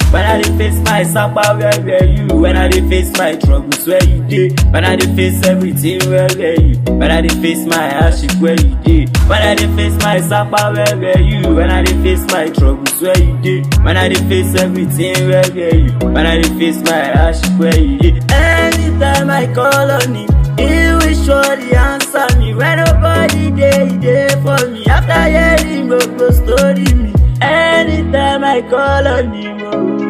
When I dey face my sapa, where were you? When I dey face my troubles, where you dey? When I dey face everything, where were you? When I dey face my hardship, where you dey? When I dey face my sapa, where were you? When I dey face my troubles, where you dey? When I dey face everything, where were you? When I dey face my hardship, where you dey? Anytime I call on him, he will surely answer me. When nobody dey, he dey for me. After hearing gbogbo story me, anytime I call on him,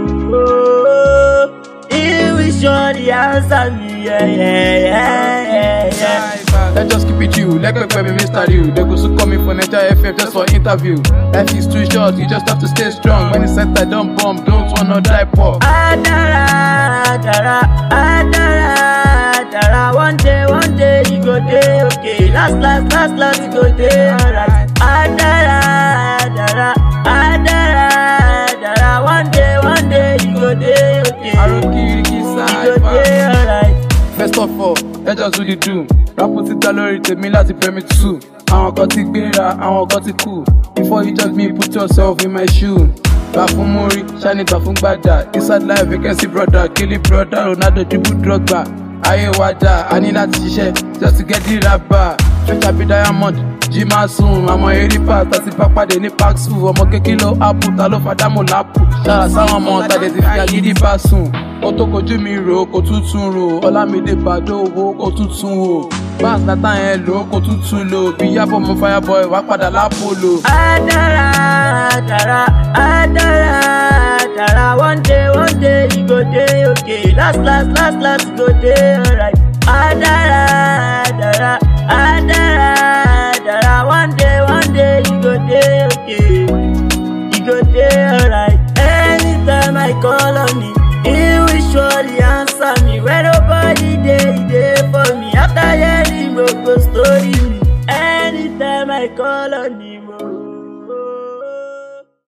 oh, oh, he will surely answer me. Yeah, yeah, yeah, yeah, yeah. Let's just keep it you. Let me me Mr. You. They go so call me for Nature FM just for interview. Life is too short, you just have to stay strong. When it's set, I don't bomb, don't wanna die poor. Adara, Adara, Adara, Adara. One day, one day, you go day okay. Last, last, last, last, you go day alright. Adara, Adara, Adara, Adara. One day, one day, you go day okay. Arokiriki You go side. day alright. First of all, let's just do the do. Rapu síta lórí tèmi láti pẹ̀mí tù. Àwọn kan ti gbéra, àwọn kan ti kù. Before you judge me, put yourself in my shoe. Gbà fún Múrí, ṣáni gbà fún Gbàjà. Inside life, vacancy brother, Kili brother, Ronaldo dribble drogba. Ayé wa dà, a ní láti ṣiṣẹ́ just to get the rapper. Future be diamond, jí máa sùn. Àmọ́ eré pa tàti bá pàdé ní park school. Ọmọ kékeré ló ápù, ta ló fàdámù lápù. Ṣára sáwọn ọmọ tàdé ti fi agídí bá sùn. Ó tó kojú mi rò ó, kò tuntun rò. Ọlámídé Bàdó owó kò tuntun wò. Báàsì látà yẹn lò ó, kò tuntun lò. Bí Yábọ̀ mú Fireboy wá padà lápòlò. Adara, Adara, Adara, Adara. One day, one day, you go day okay. Last, last, last, last, you go day alright. Adara, Adara, Adara, Adara. One day, one day, you go day okay. You go day alright. Anytime I call on him, he will surely answer me. When nobody dey, he dey for me. After hearing gbogbo story me, anytime I call on him.